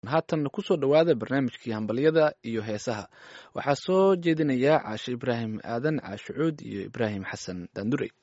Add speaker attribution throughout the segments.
Speaker 1: haatan kusoo dhowaada barnaamijkii hambalyada iyo heesaha waxaa soo jeedinaya caashe ibraahim aadan caashucuud iyo ibraahim xasan daandurey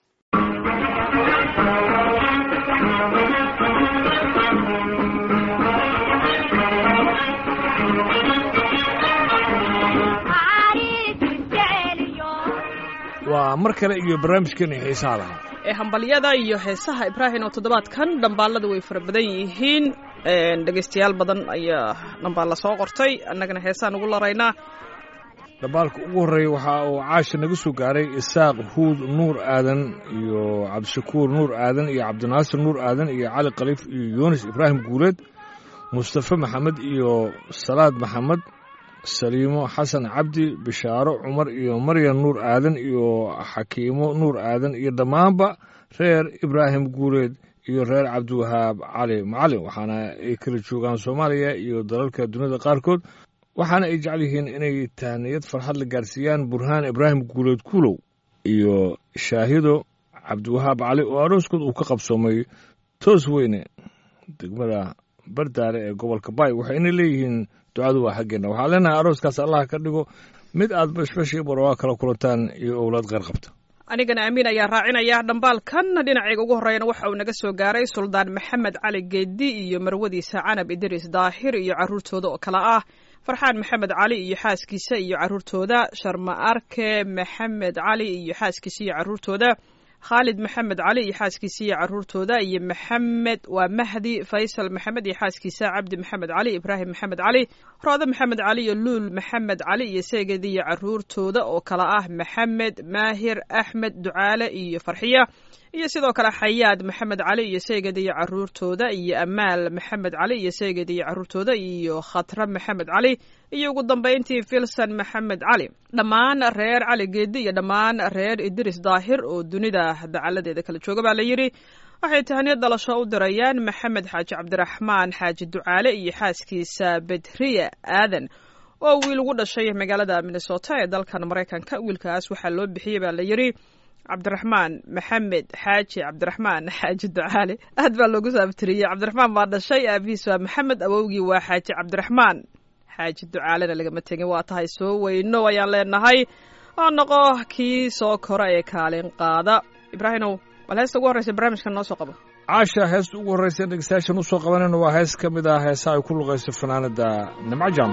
Speaker 2: waa mar kale iyo barnaamijkeena xiisaha lahaa
Speaker 3: ee hambalyada iyo heesaha ibraahim oo toddobaadkan dhambaalada way fara badan yihiin dhegaystayaal badan ayaa dhambaalla soo qortay annagana heesaan ugu laraynaa
Speaker 2: dhambaalka ugu horreeya waxa uu caasha naga soo gaaray isaaq huud nuur aadan iyo cabdishakuur nuur aadan iyo cabdinaasir nuur aadan iyo cali khaliif iyo yunis ibraahim guuleed mustafe maxamed iyo salaad maxamed saliimo xasan cabdi bishaaro cumar iyo maryam nuur aadan iyo xakiimo nuur aadan iyo dhammaanba reer ibraahim guuleed iyo reer cabdiwahaab cali macalin waxaana ay kala joogaan soomaaliya iyo dalalka duniyada qaarkood waxaana ay jecel yihiin inay tahniyad farxad la gaarsiiyaan burhaan ibraahim guuleed kuulow iyo shaahido cabdiwahaab cali oo arooskood uu ka qabsoomay toos weyne degmada bardaale ee gobolka baay waxayna leeyihiin ducadu waa xaggeenna waxaan leenahay arooskaas allah ka dhigo mid aad bashbashii barwaa kala kulantaan iyo owlaad qeyr qabta
Speaker 3: anigana amiin ayaa raacinaya dhambaalkan dhinacayga ugu horreeyana waxa uu naga soo gaaray suldaan maxamed cali geedi iyo marwadiisa canab idriis daahir iyo carruurtooda oo kale ah farxaan maxamed cali iyo xaaskiisa iyo carruurtooda sharma arke maxamed cali iyo xaaskiisa iyo carruurtooda khaalid maxamed cali iyo xaaskiisa iyo carruurtooda iyo maxamed waa mahdi faysal maxamed iyo xaaskiisa cabdi maxamed cali ibraahim maxamed cali roode maxamed cali iyo luul maxamed cali iyo seegedi iyo carruurtooda oo kale ah maxamed maahir axmed ducaale iyo farxiya iyo sidoo kale xayaad maxamed cali iyo seegedi iyo carruurtooda iyo amaal maxamed cali iyo seegedi iyo carruurtooda iyo khatra maxamed cali iyo ugu dambayntii filson maxamed cali dhammaan reer cali geedi iyo dhammaan reer idris daahir oo dunida dacaladeeda kala jooga baa la yidhi waxay tahaniyad dhalasho u dirayaan maxamed xaaji cabdiraxmaan xaaji ducaale iyo xaaskiisa bedriya aadan oo wiil ugu dhashay magaalada minnesota ee dalkan maraykanka wiilkaas waxaa loo bixiyey baa la yidhi cabdiraxmaan maxamed xaaji cabdiraxmaan xaaji ducaale aad baa loogu saabtiriyey cabdiraxmaan baa dhashay aabihiis waa maxamed awowgii waa xaaji cabdiraxmaan xaaji ducaalena lagama tegin waa tahay soo weyno ayaan leenahay oo noqo kii soo kora ee kaalin qaada ibraahimow bal heesta ugu horreysa barnaamijkan noo soo qabo
Speaker 2: caasha heesta ugu horreysa dhegeystayaashan usoo qabanayna waa hees ka mid ah heesaha ay ku luqayso fanaanada nimco jaam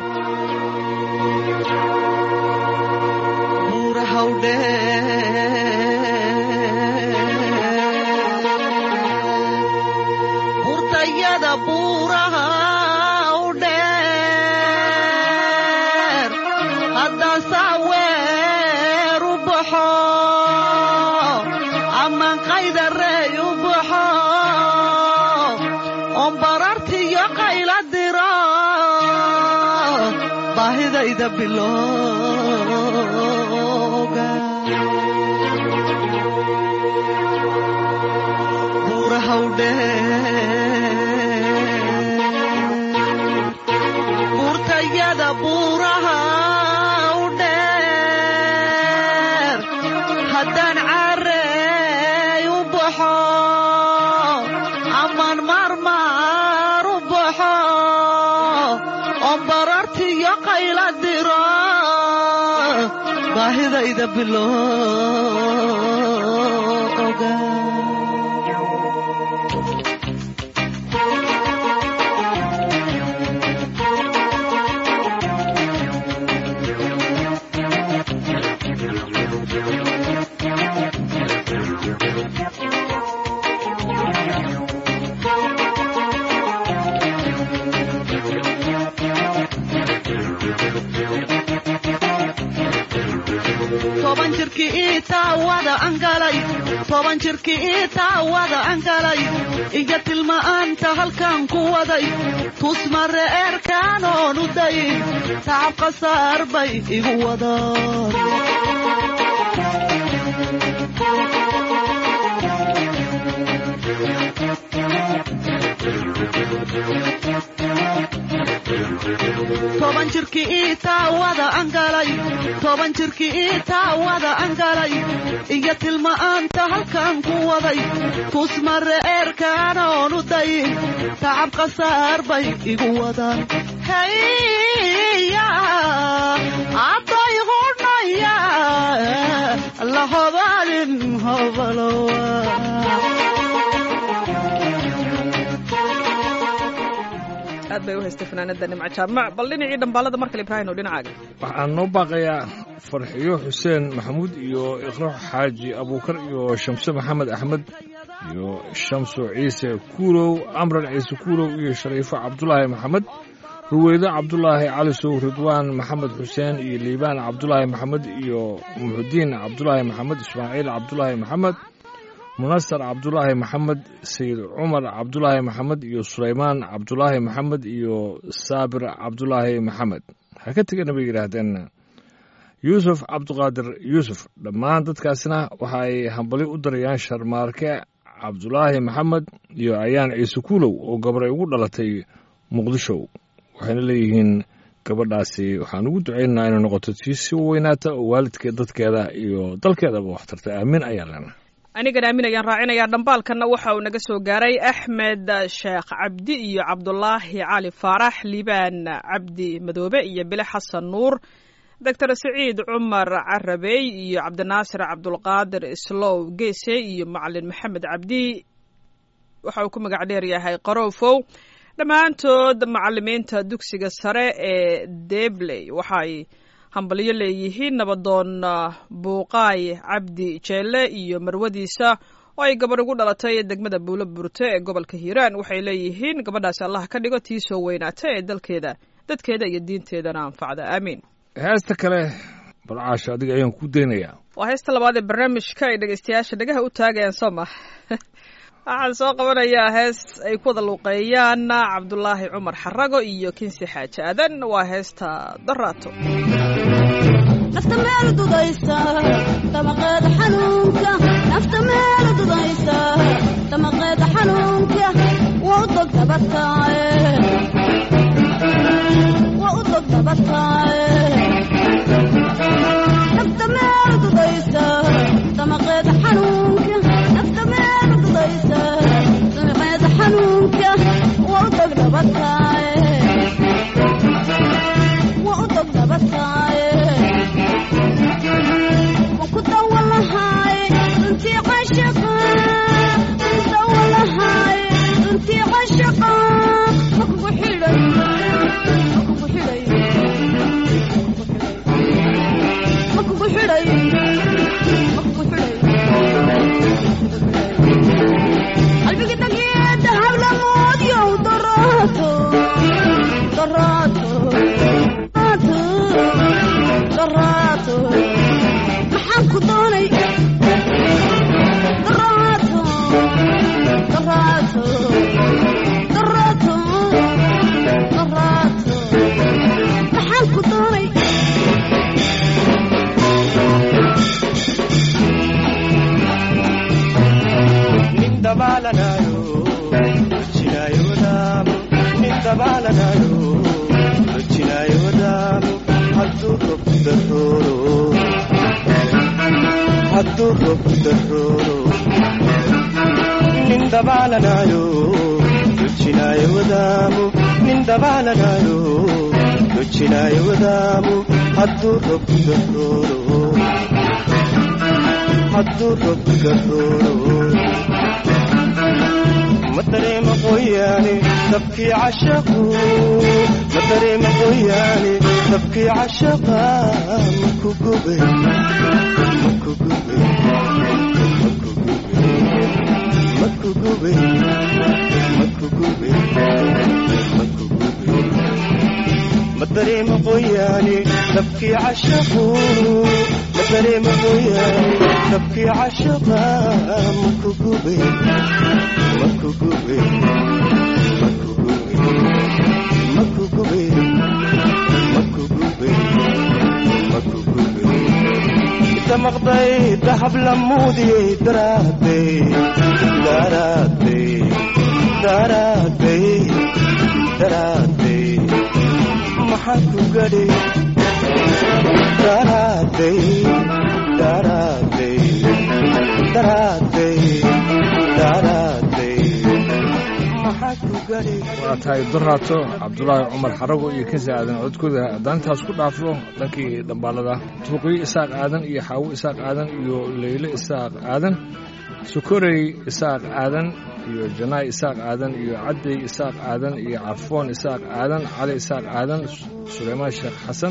Speaker 4: burtayada buuraha u dheer haddaan saaweer u baxo amaan qaydarey u baxo oon barartiyo qayla diro baahidayda bilooga burtayada buuraha u dheer haddaan caarey u baxo amaan maarmaar u baxo oon barartiyo qayla diro baahidayda bilooga toban jirkii ii taawada angalay toban jirkii ii taawada angalay iyo tilma'aanta halkan ku waday tusmare eerkaanoon u dayin tacab khasaar bay igu wadaan toban jirkii ii taawada aan galay toban jirkii ii taawada aan galay iyo tilma'aanta halkan ku waday tusmare eerkaanoon u dayin tacab qasaar bay igu wadaan haya aday hudhaya la hobalin hobalowa
Speaker 3: aad bay u haystay fanaanada nimco jaamac bal dhinacii dhambaalada markale ibraahim oo dhinacaaga
Speaker 2: waxaan noo baaqayaa farxiyo xuseen maxamuud iyo iqro xaaji abuukar iyo shamse maxamed axmed iyo shamso ciise kuulow amran ciise kuulow iyo shariifo cabdulaahi maxamed ruweydo cabdulaahi calisow ridwaan maxamed xuseen iyo liibaan cabdulaahi maxamed iyo muxudiin cabdulaahi maxamed ismaaciil cabdulaahi maxamed munasar cabdulaahi maxamed sayid cumar cabdulaahi maxamed iyo sulaymaan cabdulaahi maxamed iyo saabir cabdulaahi maxamed ha ka tegana bay yidhaahdeen yuusuf cabdiqaadir yuusuf dhammaan dadkaasna waxa ay hambali u darayaan sharmaarke cabdulaahi maxamed iyo ayaan ciise kuulow oo gabaray ugu dhalatay muqdisho waxayna leeyihiin gabadhaasi waxaan ugu ducaynaynaa inay noqoto tii si weynaata oo waalidkeed dadkeeda iyo dalkeedaba wax tarta aamin ayaa lena
Speaker 3: anigan aamin ayaan raacinayaa dhambaalkanna waxa uu naga soo gaaray axmed sheekh cabdi iyo cabdulaahi cali faarax liibaan cabdi madoobe iyo bile xasan nuur doctor siciid cumar carabey iyo cabdinaasir cabdulqaadir islow geese iyo macalin maxamed cabdi waxa uu ku magac dheer yahay qaroofow dhammaantood macalimiinta dugsiga sare ee debley waxay hambalyo leeyihiin nabadoon buuqaay cabdi jeelle iyo marwadiisa oo ay gabarh ugu dhalatay degmada buulo burte ee gobolka hiiraan waxay leeyihiin gabadhaasi allah ka dhigo tii soo weynaata ee dalkeeda dadkeeda iyo diinteedana anfacda aamiin
Speaker 2: heesta kale balcaasha adiga ayaan ku daynayaa
Speaker 3: waa heesta labaad ee barnaamijka ay dhegeystayaasha dhagaha u taagayaan soo ma waxaan soo qabanayaa hees ay ku wada luuqeeyaan cabdulaahi cumar xarago iyo kinsi xaaji aadan waa heesta daraato
Speaker 5: nafta meel dudaysa damaqeeda xanuunka nafta meel dudaysa damaqeeda xanuunka waa u dog dabataaye waa u dog dabataaye nafta meel dudaysa damaqeeda xanuunka nafta meel dudaysa damaqeeda xanuunka waa u dog dabataaye waa u dog dabataaye maxaan ku doonay daraato daraato daraato daraato maxaan ku doonay
Speaker 6: నిందబాలనాడు వచ్చినాయోదాము నిందబాలనాడు వచ్చినాయోదాము హద్దు రొప్పుదర్రోరు హద్దు రొప్పుదర్రోరు నిందబాలనాడు వచ్చినాయోదాము నిందబాలనాడు వచ్చినాయోదాము హద్దు రొప్పుదర్రోరు హద్దు రొప్పుదర్రోరు مدريم قوياني تبكي عشقه مدريم قوياني تبكي عشقه مكو قبي مكو قبي مكو قبي مكو قبي مكو قبي مدريم قوياني تبكي عشقه مدريم قوياني تبكي عشقه مكو قبي makugube makugube makugube makugube makugube inta maqday dahab lamuudiyey daraadey daraadey daraadey daraadey maxaan ku gadhay daraaday daraaday daraaday daraaday maxaan ku gadhay
Speaker 2: waa tahay doraato cabdulaahi cumar xarago iyo kansi aadan codkooda haddaan intaas ku dhaafo dhankii dhambaalada tuuqiyo isaaq aadan iyo xaawo isaaq aadan iyo leyle isaaq aadan sukorey isaaq aadan iyo janaay isaaq aadan iyo caddey isaaq aadan iyo carfoon isaaq aadan cali isaaq aadan suleymaan sheekh xasan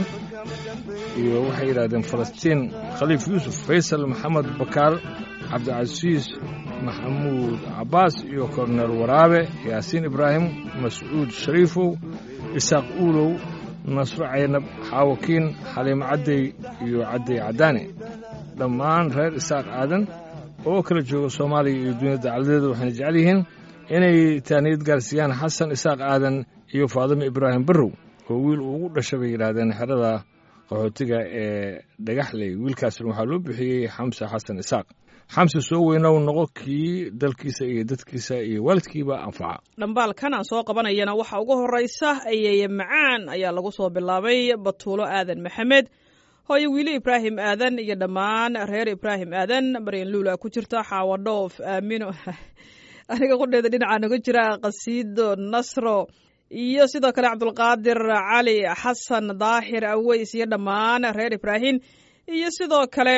Speaker 2: iyo waxay yidhahdeen falastiin khaliif yuusuf faysal maxamed bakaal cabdicasiis maxamuud cabbaas iyo korneel waraabe yaasiin ibraahim mascuud shariifow isaaq uulow nasro caynab xaawakiin xaliimo caddey iyo caddey caddaane dhammaan reer isaaq aadan oo kala jooga soomaaliya iyo duniyada dacaladeeda waxayna jecel yihiin inay taaniyad gaarsiiyaan xasan isaaq aadan iyo faadimo ibraahim barrow oo wiil uu ugu dhasha bay yidhaahdeen xerada qaxootiga ee dhagaxley wiilkaasna waxaa loo bixiyey xamse xasan isaaq xamse soo weynow noqo kii dalkiisa iyo dadkiisa iyo waalidkiiba anfaca
Speaker 3: dhambaalkan aan soo qabanayana waxaa ugu horraysa ayeeye macaan ayaa lagu soo bilaabay batuulo aadan maxamed hooyo wiili ibraahim aadan iyo dhammaan reer ibraahim aadan maryan luula ku jirta xaawo dhoof aamino aniga qudheeda dhinacaa naga jira qasiido nasro iyo sidoo kale cabdulqaadir cali xasan daahir aweys iyo dhammaan reer ibraahim iyo sidoo kale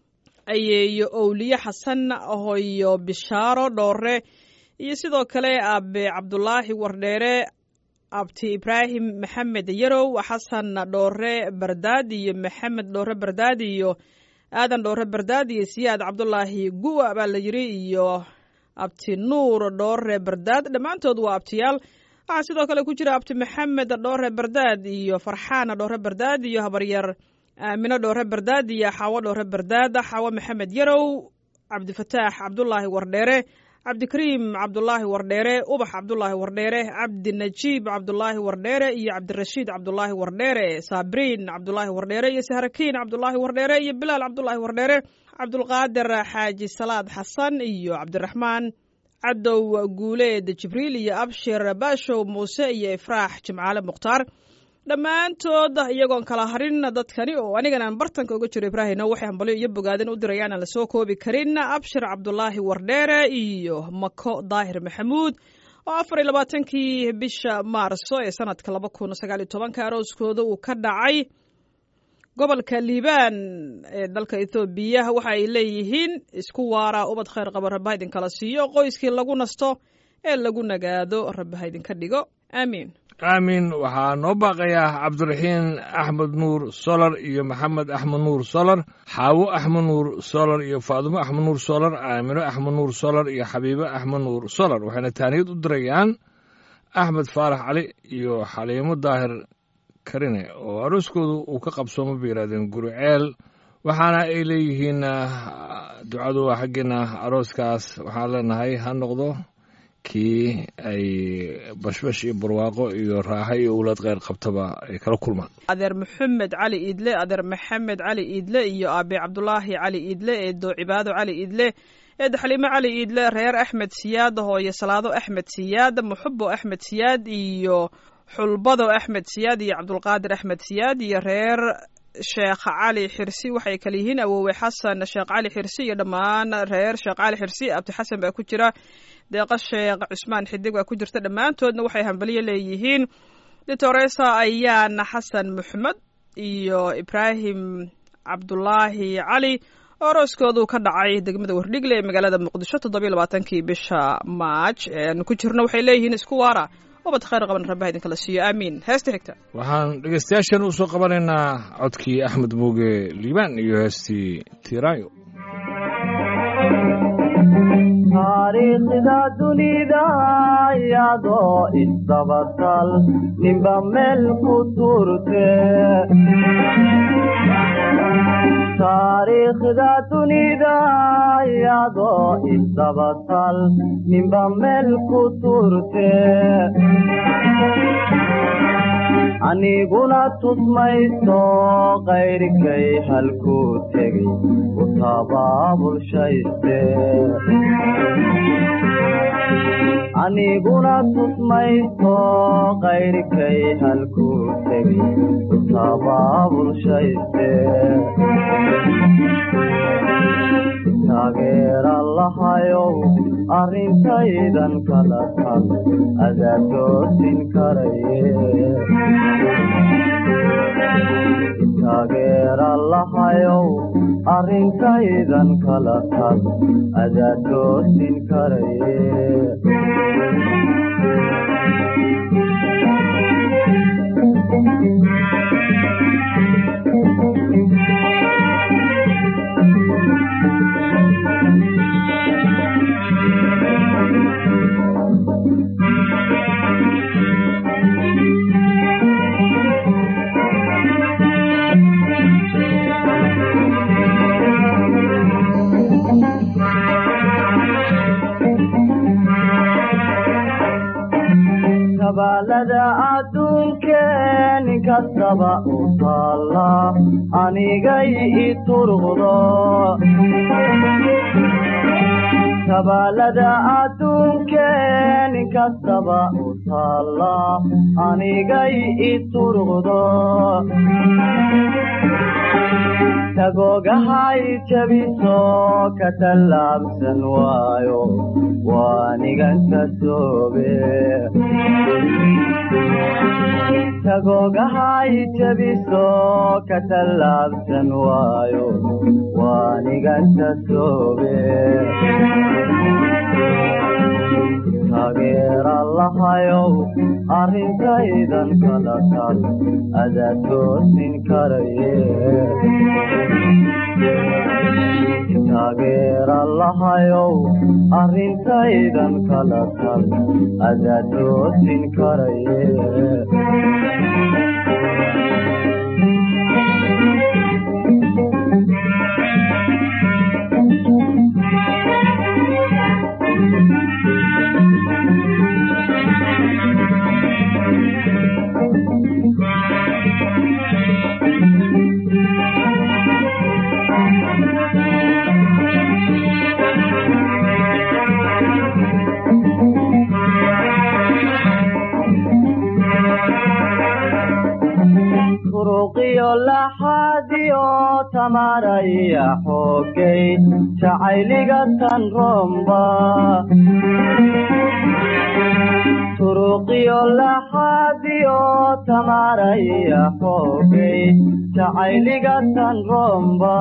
Speaker 3: ayeeyo owliye xasan hoyo bishaaro dhoore iyo sidoo kale aabe cabdulaahi wardheere abti ibraahim maxamed yarow xasan dhoore bardaad iyo maxamed dhoore bardaad iyo aadan dhoore bardaad iyo siyaad cabdulaahi guwa baa la yiri iyo abti nuur dhoore bardaad dhammaantood waa abtiyaal waxaa sidoo kale ku jira abti maxamed dhoore bardaad iyo farxaan dhoore bardaad iyo habaryar aamino dhoore bardaad iyo xaawo dhoore bardaad xaawo maxamed yarow cabdifataax cabdulaahi wardheere cabdikariim cabdulaahi wardheere ubax cabdulaahi wardheere cabdinajiib cabdulaahi wardheere iyo cabdirashiid cabdulaahi wardheere saabriin cabdulaahi wardheere iyo sahrakiin cabdulaahi wardheere iyo bilaal cabdulaahi wardheere cabdulqaadir xaaji salaad xasan iyo cabdiraxmaan cadow guuleed jibriil iyo abshir baashow muuse iyo ifraax jimcaale mukhtaar dhammaantood iyagoon kala harin dadkani oo aniganaan bartanka uga jiro ibraahimna waxay hambalyo iyo bogaadin u dirayaan aan lasoo koobi karin abshir cabdulaahi wardheere iyo mako daahir maxamuud oo afar iyo labaatankii bisha maarso ee sanadka laba kun sagaal iyo tobanka arooskooda uu ka dhacay gobolka liibaan ee dalka ethoobiya waxa ay leeyihiin isku waara ubad khayr qaba rabbaha idinkala siiyo qoyskii lagu nasto ee lagu nagaado rabbaha idinka dhigo aamiin
Speaker 2: aamin waxaa noo baaqayaa cabdiraxiin axmed nuur solar iyo maxamed axmed nuur solar xaawo axmed nuur solar iyo faadumo axmed nuur solar aamino axmed nuur solar iyo xabiibo axmed nuur solar waxayna taaniyad u dirayaan axmed faarax cali iyo xaliimo daahir karine oo arooskoodu uu ka qabsoomo bay yidhahdeen guriceel waxaana ay leeyihiin ducadu waa xaggeena arooskaas waxaan leenahay ha noqdo kii ay bashbash iyo barwaaqo iyo raaxo iyo owlaad kheyr qabtaba ay kala kulmaan
Speaker 3: adeer maxamed cali iidle adeer maxamed cali iidle iyo aabe cabdulaahi cali iidle eedo cibaado cali iidle eedo xaliimo cali iidle reer axmed siyaad hooyo salaado axmed siyaad muxubo axmed siyaad iyo xulbado axmed siyaad iyo cabdulqaadir axmed siyaad iyo reer sheekh cali xirsi waxay kale yihiin awoowe xasan sheekh cali xirsi iyo dhammaan reer sheekh cali xirsi abdi xasan baa ku jira deeqa sheekh cusmaan xidig baa ku jirta dhammaantoodna waxay hambaliyo leeyihiin ditoresa ayaana xasan maxmed iyo ibraahim cabdulaahi cali oo arooskoodu ka dhacay degmada wardhigle ee magaalada muqdisho toddobiyo labaatankii bisha maaj eeaanu ku jirno waxay leeyihiin isku waara ubad khayr qaban rabbaha idinkala siiyo aamiin heesta xigta
Speaker 2: waxaan dhegaystayaashan u soo qabanaynaa codkii axmed muuge liibaan iyo heestii tiiraayo
Speaker 7: taariikhda dunida iyadoo isdabatal ninba meel ku turte taariikhda dunida iyadoo isdabatal ninba meel ku turte aniguna tusmayso qayrkay halkuu tegay u tabaabulshayste aniguna tusmayso qayrkay halkuu tegay u tabaabulshayste taageera lahayow arrintaydan kala tan adaa toosin karaye taageera lahayow arrintaydan kala tan adaa toosin karaye kabaalada adduunkeen inkastaba u taalla anigay i turqdo kabaalada adduunkeen inkastaba u taalla anigay i turqdo tagoogahay jabiso ka tallaabsan waayo waanigan ka soobe tagoogahay jabiso ka tallaabsan waayo waanigan ka soobe taageera lahayow arrintaydan kala tal adaa toosin karaye taageera lahayow arrintaydan kala tal adaa toosin karaye turuqiyo laxaadiyo tamaraya xoogay jacayliga tan romba turuqiyo laxaadiyo tamaraya xoogay jacayliga tan romba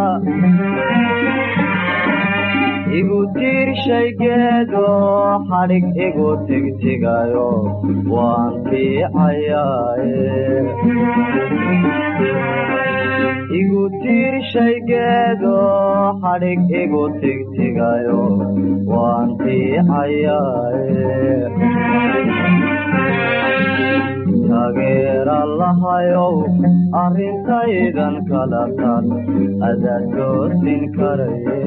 Speaker 7: igu tiirshaygeedo xadhig igu tigtigayo waan fiicayaaye igu tiirshaygeedo xadhig igu tigtigayo waan fiicayaaye taageera lahayow arrintaydan kala tan adaa toosin karaye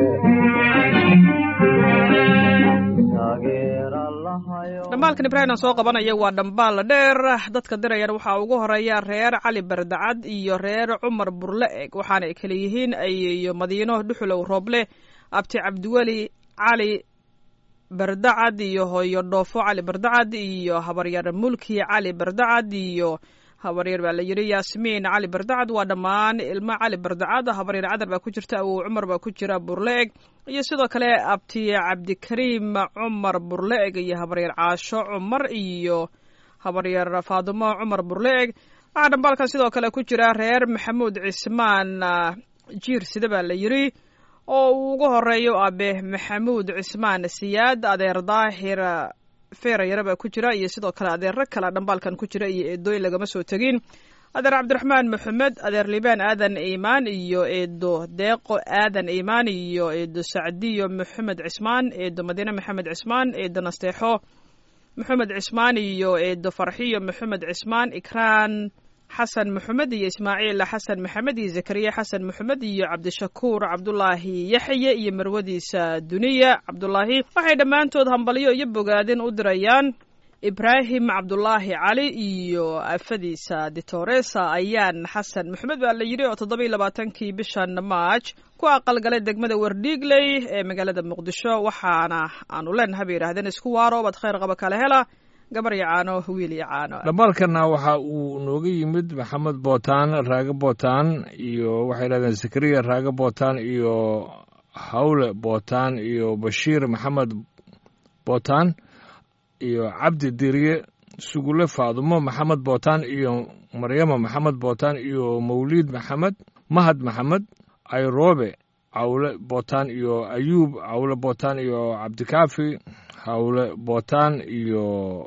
Speaker 3: dhambaalkan ibraahim aan soo qabanaya waa dhambaal dheer dadka dirayana waxaa ugu horeeya reer cali bardacad iyo reer cumar burle eg waxaana ay kala yihiin ayeyo madiino dhuxulow rooble abti cabdiweli cali bardacad iyo hooyo dhoofo cali bardacad iyo habaryar mulki cali bardacad iyo habaryar baa la yidhi yaasmiin cali bardacad waa dhammaan ilmo cali bardacad habaryar cadar baa ku jirta awow cumar baa ku jira burle-eg iyo sidoo kale abti cabdikariim cumar burle-eg iyo habaryar caasho cumar iyo habaryar faadumo cumar burle-eg waxaa dhambaalkan sidoo kale ku jira reer maxamuud cismaan jiir sida baa la yidhi oo uu ugu horeeyo abe maxamuud cismaan siyaad adeer daahir feerayara baa ku jira iyo sidoo kale adeero kale dhambaalkan ku jira iyo eedooyin lagama soo tegin adeer cabdiraxmaan maxamed adeer libaan aadan iimaan iyo eedo deeqo aadan iimaan iyo eedo sacdiyo maxamed cismaan eedo madiine maxamed cismaan eedo nasteexo maxamed cismaan iyo eedo farxiyo maxamed cismaan ikraan xasan maxamed iyo ismaaciil xasan maxamed iyo zakariya xasan maxamed iyo cabdishakuur cabdulaahi yaxye iyo marwadiisa duniya cabdulaahi waxay dhammaantood hambalyo iyo bogaadin u dirayaan ibraahim cabdulaahi cali iyo afadiisa ditoresa ayaan xasan maxamed baa la yidhi oo toddobiiy labaatankii bishan maaj ku aqalgalay degmada wardhiigley ee magaalada muqdisho waxaana aanu leenahay bay yidhahdeen isku waaro bad khayr qaba kala hela gabar iyo caano wiil iyo caano
Speaker 2: dhammaalkana waxa uu nooga yimid maxamed bootaan raage bootaan iyo waxay yidhahdeen zakariya raage bootaan iyo hawle bootaan iyo bashiir maxamed bootaan iyo cabdi diriye sugule faadumo maxamed bootaan iyo maryama maxamed bootaan iyo mawliid maxamed mahad maxamed ayroobe cawle bootaan iyo ayuub cawle bootaan iyo cabdikaafi hawle bootaan iyo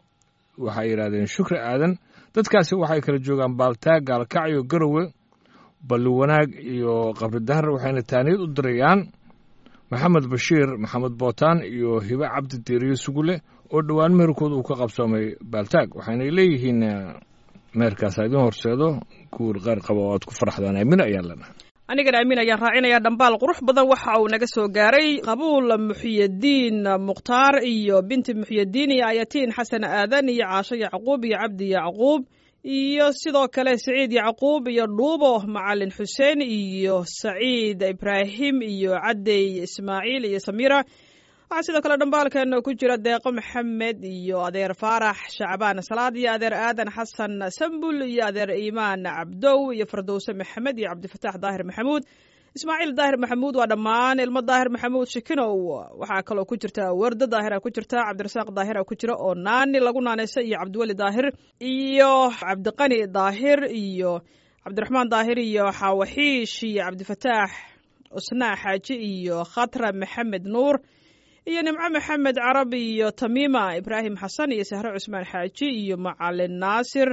Speaker 2: waxay yidhahdeen shukri aadan dadkaasi waxay kala joogaan baaltaag gaalkacyo garowe balli wanaag iyo qabridahar waxayna taaniyad u dirayaan maxamed bashiir maxamed bootaan iyo hibe cabdi diiriye sugule oo dhowaan meherkooda uu ka qabsoomay baaltaag waxaynay leeyihiin meherkaasa idiin horseedo guur qeyr qaba oo aad ku faraxdaan aamin ayaan leenahay
Speaker 3: anigana aamin ayaan raacinayaa dhambaal qurux badan waxa uu naga soo gaaray qabuul muxiyadiin mukhtaar iyo binti muxiyadiin iyo ayatiin xasan aadan iyo caasho yacquub iyo cabdi yacquub iyo sidoo kale saciid yacquub iyo dhuubo macalin xuseen iyo saciid ibraahim iyo cadey ismaaciil iyo samira waxaa sidoo kale dhambaalkeena ku jira deeqo maxamed iyo adeer faarax shacbaan salaad iyo adeer aadan xasan sambul iyo adeer iimaan cabdow iyo fardowse maxamed iyo cabdifataax daahir maxamuud ismaaciil daahir maxamuud waa dhammaan ilmo daahir maxamuud shikinow waxaa kaloo ku jirta wardo daahira ku jirta cabdirasaaq daahira ku jira oo naani lagu naaneysa iyo cabdiweli daahir iyo cabdiqani daahir iyo cabdiraxmaan daahir iyo xaawaxiish iyo cabdifataax usnaa xaaji iyo khatra maxamed nuur iyo nimco maxamed carab iyo tamiima ibraahim xasan iyo sahre cusmaan xaaji iyo macalin naasir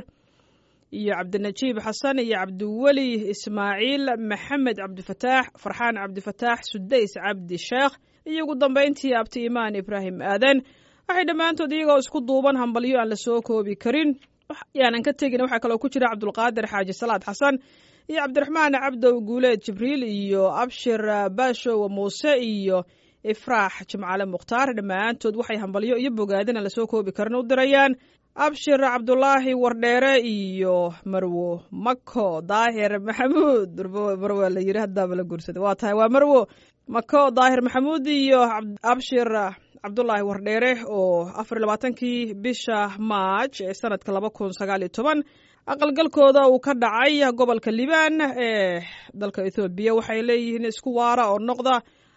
Speaker 3: iyo cabdinajiib xasan iyo cabdiweli ismaaciil maxamed cabdifataax farxaan cabdifataax sudays cabdi sheekh iyo ugu dambayntii abti imaan ibraahim aadan waxay dhammaantood iyagoo isku duuban hambalyo aan la soo koobi karin yaanan ka tegin waxaa kaloo ku jira cabdulqaadir xaaji salaad xasan iyo cabdiraxmaan cabdow guuleed jibriil iyo abshir baashow muuse iyo ifraax jimcaale mukhtaar dhammaantood waxay hambalyo iyo bogaadina lasoo koobi karin u dirayaan abshir cabdulaahi wardheere iyo marwo mako daahir maxamuud marwo la yiri haddaaba la guursaday waa tahay waa marwo mako daahir maxamuud iyo abshir cabdulaahi wardheere oo afar labaatankii bisha maaj ee sanadka laba kun sagaal iyo toban aqalgalkooda uu ka dhacay gobolka liibaan ee dalka ethoobiya waxay leeyihiin isku waara oo noqda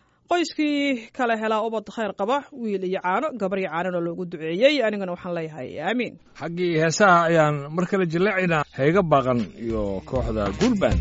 Speaker 3: qoyskii kala helaa ubad khayr qaba wiil iyo caano gabar iyo caanona loogu duceeyey anigana waxaan leeyahay aamiin
Speaker 2: xaggii heesaha ayaan mar kale jilleecaynaa hayga baaqan iyo kooxda guulbaan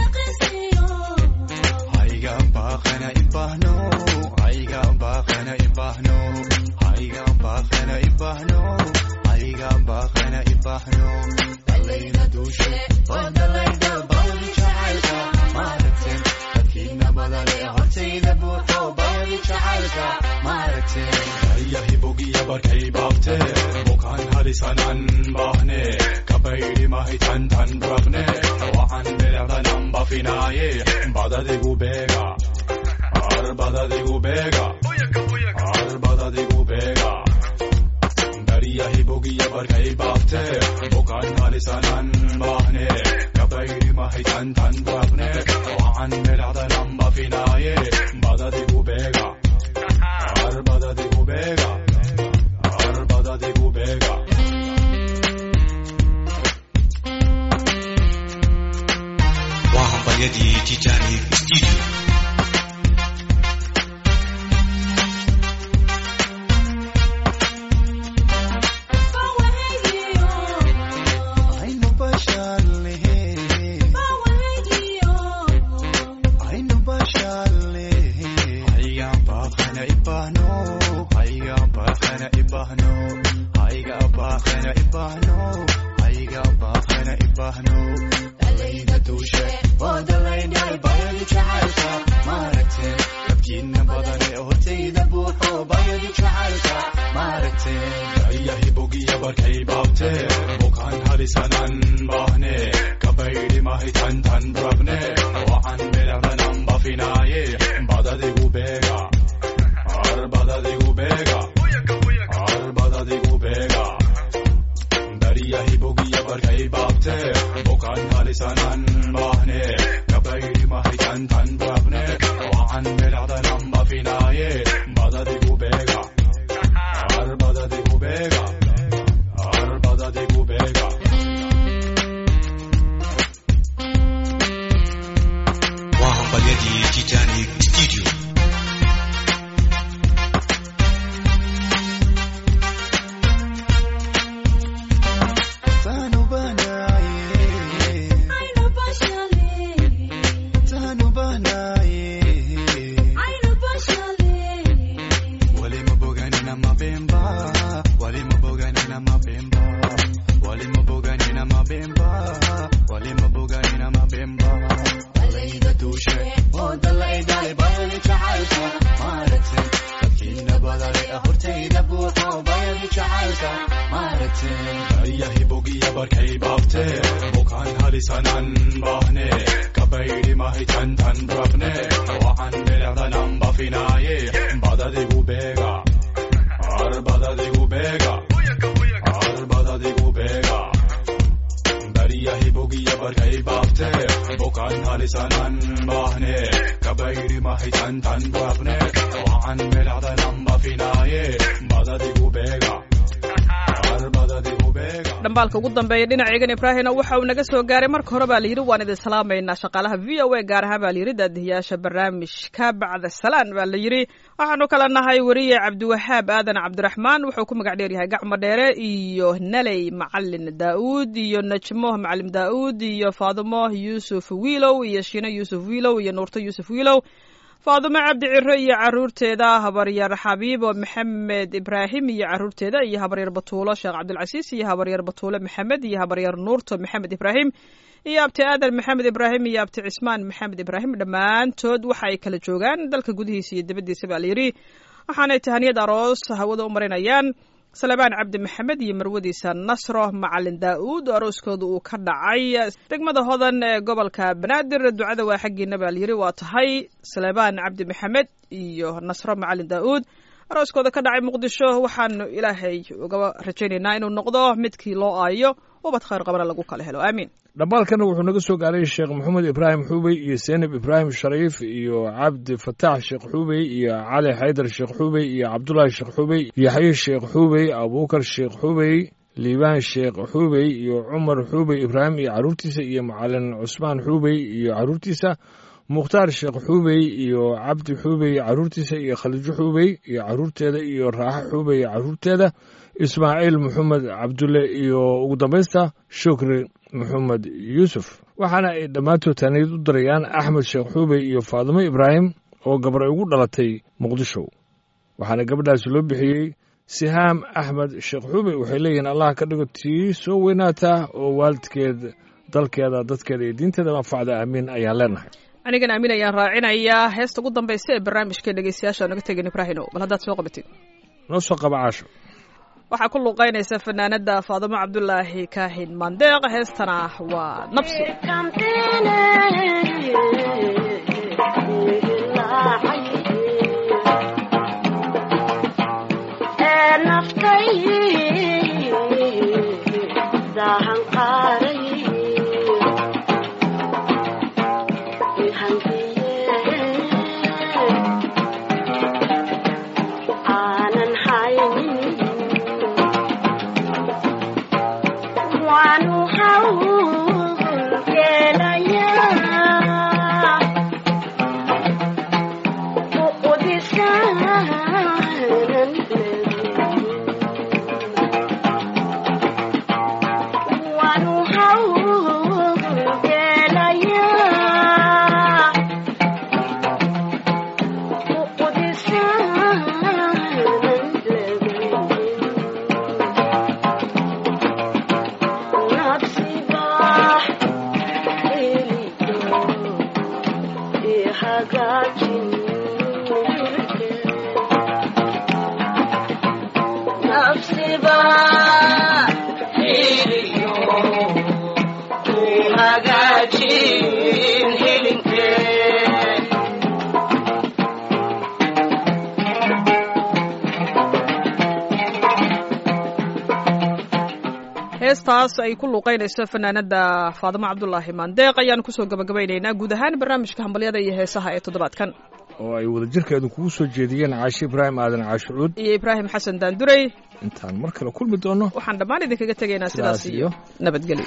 Speaker 8: yahibogiya barkay baafte bukaan halisanan baahne kabaydi mahitan tan rafne waan belecdanan bafinaaye badadigu beega ar badadigu beega ar badadigu beega yahibogiya barkay baafte bukaan halisanan baahne kabaydi mahitan tan rafne waan belecdanan bafinaaye badadigu beega Arbada de Gubega, Arbada de Gubega.
Speaker 9: وهبيدي تيتاني ستوديو
Speaker 6: Aynu bashar lehe, aynu bashar lehe.
Speaker 8: Aiga bakana ibano, aiga bakana ibano, aiga bakana ibano, aiga bakana ibano. Dalayda dushe, oo dalayda bayadi jacaylka, maaragtay dadkiina badan ee hortayda buuxo bayadi jacaylka, maaragtay. Ayahibogiya barkay baabte, bukaan halisanan baahne, kabaydi mahitan tan rabne, waan belecdanan bafinaaye, badadigu beega, ar badadigu beega, ar badadigu beega. bukaan halisanan bahne kabaydi mahitan tan brabne waan belacdanan bafinaye badadigu beega ar badadigu beega ar badadigu beega
Speaker 9: waa hambalyadii titanic studio
Speaker 6: Tanu banaye,
Speaker 5: aynu bashale
Speaker 6: tanu banaye.
Speaker 5: aynu bashale
Speaker 8: walima boganina mabemba walima boganina mabemba walima boganina mabemba walima boganina mabemba alayda duushe oo dalaydale bayani jacaylka maaragtay dadkiina badale hortayda buuxo bayani jacaylka maaragtay baryahi bogiya barkay baabte bukaan halisanan bahne kabaydi mahitan tan rabne waxaan belecdanan bafinaaye badadigu beega ar badadigu beega ar badadigu beega baryahi bogiya barkay baabte bukaan halisanan bahne kabaydi mahitan tan rabne waxaan belecdanan bafinaaye badadigu beega ar badadigu beega
Speaker 3: dhambaalka ugu dambeeya dhinaceegan ibraahimna waxa uu naga soo gaaray marka hore baa layidhi waan idin salaamaynaa shaqaalaha v o a gaar ahaan baa layidhi daadihiyaasha barnaamijka bacda salaan baa layidhi waxaanu kala nahay weriye cabdiwahaab aadan cabdiraxmaan wuxuu ku magac dheer yahay gacmo dheere iyo naley macalin daa'uud iyo najmo macalim daa'uud iyo faadimo yuusuf wiilow iyo shiino yuusuf wiilow iyo nuurto yuusuf wiilow faadumo cabdi ciro iyo caruurteeda habaryar xabiibo maxamed ibraahim iyo caruurteeda iyo habaryar batuulo sheekh cabdilcasiis iyo habaryar batuulo maxamed iyo habaryar nuurto maxamed ibraahim iyo abti aadan maxamed ibraahim iyo abti cismaan maxamed ibraahim dhammaantood waxa ay kala joogaan dalka gudihiisa iyo dibaddiisa baa layidhi waxaanay tahaniyad aroos hawada u marinayaan salebaan cabdi maxamed iyo marwadiisa nasro macalin daa'uud oo arooskooda uu ka dhacay degmada hodan ee gobolka banaadir ducada waa xaggiina baa layidhi waa tahay salebaan cabdi maxamed iyo nasro macalin daa'uud arooskooda ka dhacay muqdisho waxaanu ilaahay uga rajaynaynaa inuu noqdo midkii loo aayo ubad khayr qabana lagu kala helo aamiin
Speaker 2: dhambaalkana wuxuu naga soo gaaray sheekh maxamed ibraahim xuubey iyo seynab ibraahim shariif iyo cabdi fataax sheekh xuubey iyo cali xaydar sheekh xuubey iyo cabdulaahi sheekh xuubey yaxye sheekh xuubey abuukar sheekh xuubey liibaan sheekh xuubey iyo cumar xuubey ibraahim iyo caruurtiisa iyo macalin cusmaan xuubey iyo caruurtiisa mukhtaar sheekh xuubey iyo cabdi xuubey caruurtiisa iyo khaliijo xuubey iyo caruurteeda iyo raaxo xuubey caruurteeda ismaaciil maxamed cabdulle iyo ugu dambaysta shukri maxamed yuusuf waxaana ay dhammaantood taaniyad u dirayaan axmed sheekh xuubey iyo faadimo ibraahim oo gabar ay ugu dhalatay muqdisho waxaana gabadhaasi loo bixiyey sihaam axmed sheekh xuubey waxay leeyihiin allah ka dhigo tii soo weynaataa oo waalidkeed dalkeeda dadkeeda iyo diinteeda manfacda aamiin ayaan leenahay
Speaker 3: anigan aamin ayaan raacinayaa heesta ugu dambaysa ee barnaamijka dhegeystayaasha naga tegin ibraahino bal haddaad soo qabatid
Speaker 2: noo soo qaba caasho
Speaker 3: waxaa ku luuqaynaysa fanaanada faadimo cabdulaahi kaahin mandeeq heestana waa nabsi heestaas ay ku luuqeynayso fanaanada faadimo cabdulaahi maandeeq ayaanu kusoo gabagabaynaynaa guud ahaan barnaamijka hambalyada iyo heesaha ee toddobaadkan
Speaker 2: oo ay wadajirkeedu kugu soo jeediyeen caashe ibraahim aadan caashucuud
Speaker 3: iyo ibraahim xasan daandurey
Speaker 2: intaan mar kale kulmi doono
Speaker 3: waxaan dhammaan idinkaga tegaynaa sidaas
Speaker 1: Sidaas
Speaker 3: iyo
Speaker 1: iyo
Speaker 3: nabadgelyo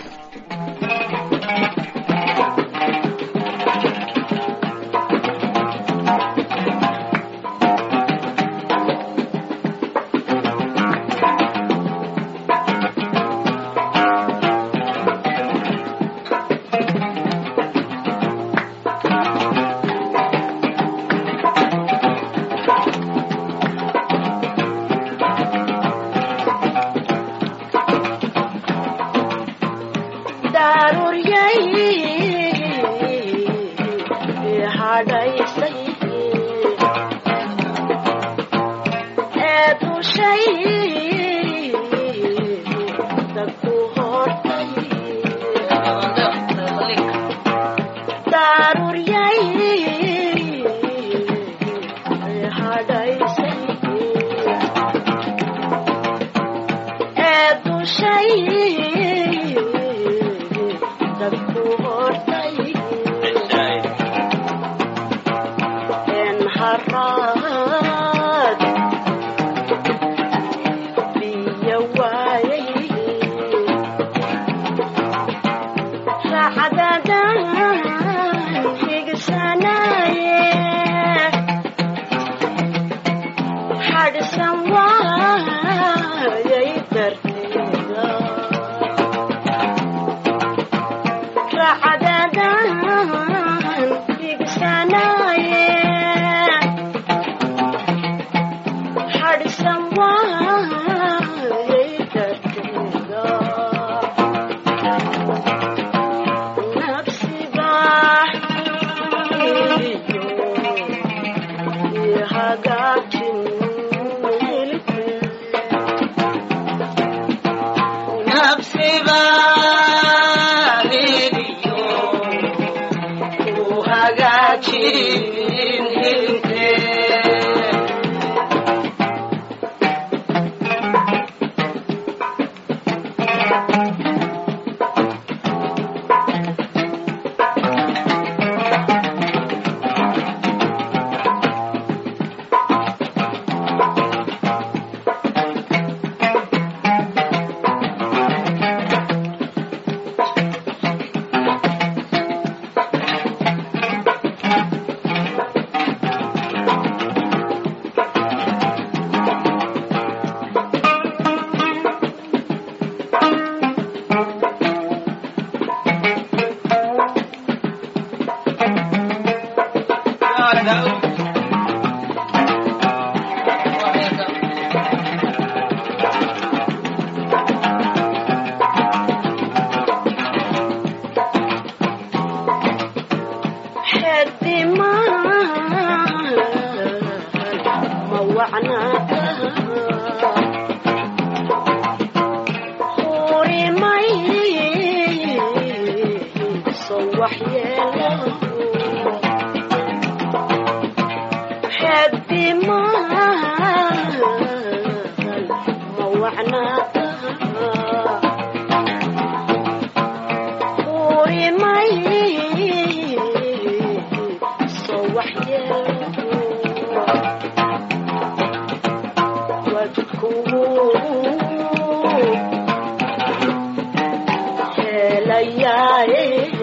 Speaker 10: Yeah.